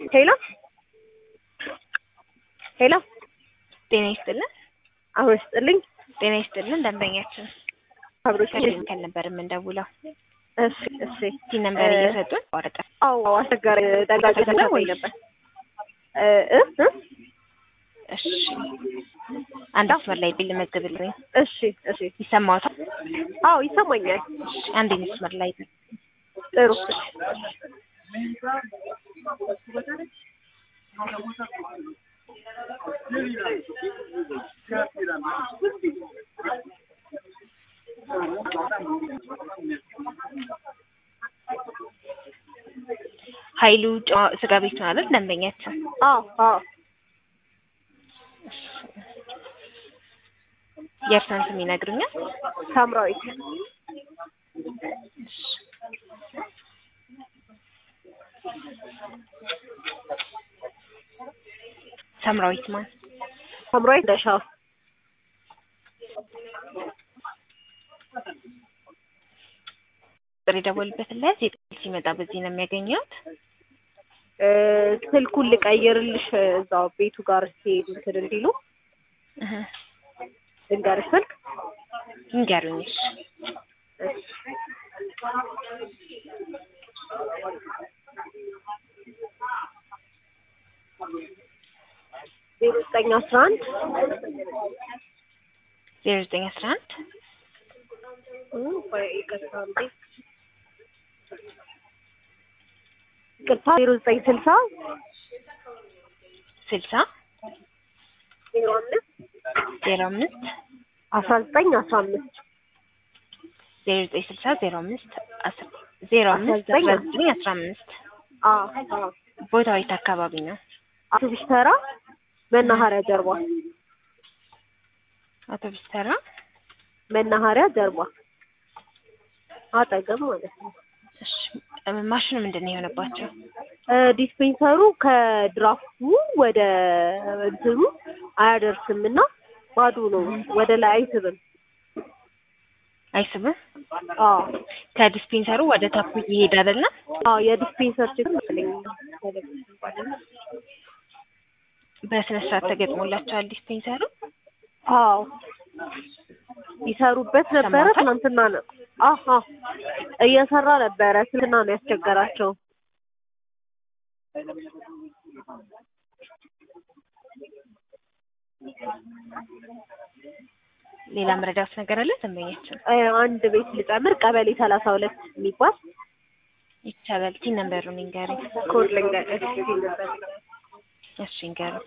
ሄሎ ሄሎ ጤና ይስጥልን። አሁን ስጥልኝ ጤና ይስጥልን። ደንበኛችን አብሮች ከድንከል ነበር የምንደውለው። እሺ እሺ ቲ ነምበር እየሰጡን ወረቀ አዎ አስቸጋሪ ደጋግ ተሰማኝ ነበር እ እ እ እሺ አንድ መስመር ላይ ቢል መዝግብልኝ እሺ እሺ ይሰማዎታል? አዎ ይሰማኛል እሺ አንድ መስመር ላይ ጥሩ ኃይሉ ጨዋ- ስጋ ቤት ነው አይደል? ደንበኛችን አዎ አዎ የእርሳን ስም ይነግሩኛል? ሳምራዊት ሰምራዊት ማን? ሳምራዊት ደሻው ጥሪ ደወልበት ላይ ዜጣ ሲመጣ በዚህ ነው የሚያገኘውት። እ ስልኩን ልቀይርልሽ እዛው ቤቱ ጋር ሲሄዱ እንትን እንዲሉ እህ ልንገርሽ ስልክ ይንገሩኝ። እሺ ዜሮ ዘጠኝ አስራ አንድ ዜሮ ዘጠኝ አስራ አንድ ይቅርታ እንዴ ይቅርታ ዜሮ ዘጠኝ ስልሳ ስልሳ ዜሮ አምስት ዜሮ አምስት አስራ ዘጠኝ አስራ አምስት ዜሮ ዘጠኝ ስልሳ ዜሮ አምስት አስራ ዜሮ አምስት አስራ ዘጠኝ አስራ ዘጠኝ አስራ አምስት አዎ አዎ ቦታው የት አካባቢ ነው? አውቶቡስ ተራ መናኸሪያ ጀርባ አውቶቡስ ተራ መናኸሪያ ጀርባ አጠገብ ማለት ነው። እሺ ማሽኑ ምንድን ነው የሆነባቸው? እ ዲስፔንሰሩ ከድራፍቱ ወደ እንትኑ አያደርስም እና ባዶ ነው። ወደ ላይ አይስብም። አይስብም። አዎ ከዲስፔንሰሩ ወደ ታፑ እየሄደ አይደለ? አዎ የዲስፔንሰር ችግር መሰለኝ። በስነ ስርዓት ተገጥሞላቸዋል ዲስፔንሰሩ። አዎ ይሰሩበት ነበረ። ሰማሁት። ትናንትና ነው አሀ እየሰራ ነበረ። ትናንትና ነው ያስቸገራቸው። ሌላ መረዳት ነገር አለ ደንበኛችን? እ አንድ ቤት ልጨምር። ቀበሌ ሰላሳ ሁለት የሚባል ይቻላል። ቲን ነምበሩን ይንገሩኝ። ኮድ ልንገርሽ ነበር። እሺ ይንገሩኝ።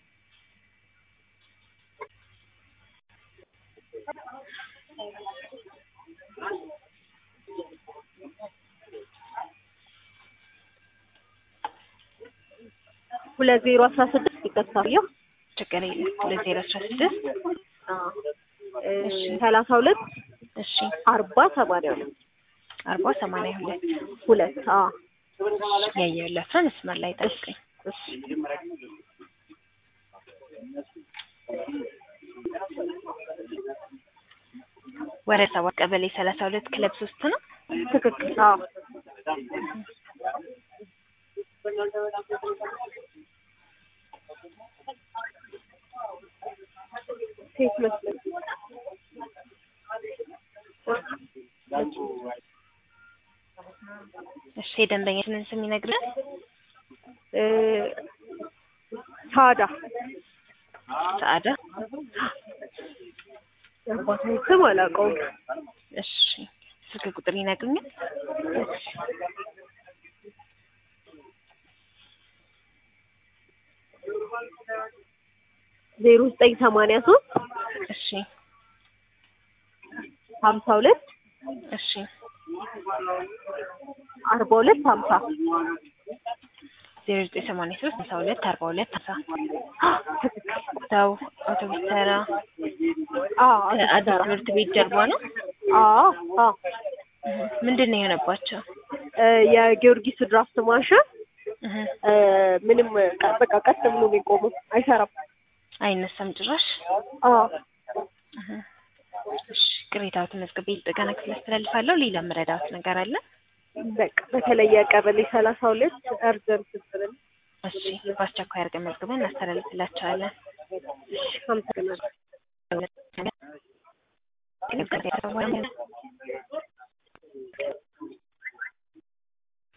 ሁለት ዜሮ አስራ ስድስት ይከሳል። ችግር የለም። ሁለት ዜሮ አስራ ስድስት ሰላሳ ሁለት እሺ አርባ ሰማንያ ሁለት አርባ ሰማንያ ሁለት ሁለት አዎ ያየሁላቸው መስመር ላይ ጠብቀኝ። እሺ ወረዳ ሰባት ቀበሌ ሰላሳ ሁለት ክለብ ሶስት ነው። ትክክል አዎ ሴት መስሎኝ እሺ የደንበኛችንን ስም ይነግረን። እ ሳዳ ሰዓዳ የአባቷን ስም አላውቀውም። እሺ ስልክ ቁጥር ይነግሩኛል? ዜሮ ዘጠኝ ሰማንያ ሶስት እሺ ሀምሳ ሁለት እሺ አርባ ሁለት ሀምሳ ዜሮ ዘጠኝ ሰማንያ ሶስት ሀምሳ ሁለት አርባ ሁለት ሀምሳ ሰው አውቶቡስ ተራ አዎ ከአዲስ ትምህርት ቤት ጀርባ ነው። አዎ አዎ ምንድን ነው የሆነባቸው? እ የጊዮርጊስ ድራፍት ማሽን እህ እ ምንም ቀ- በቃ ቀጥ ብሎ ነው የቆመው፣ አይሰራም። አይነሳም ጭራሽ። አዎ እህ እሺ ቅሬታዎትን መዝግቤ ጥገና ክፍል አስተላልፋለሁ። ሌላ መረዳት ነገር አለ? በቃ በተለየ ቀበሌ ሰላሳ ሁለት እርዘን ስትል እሺ በአስቸኳይ አድርገን መዝግበን እናስተላልፍላቸዋለን። እሺ አመሰግናለሁ።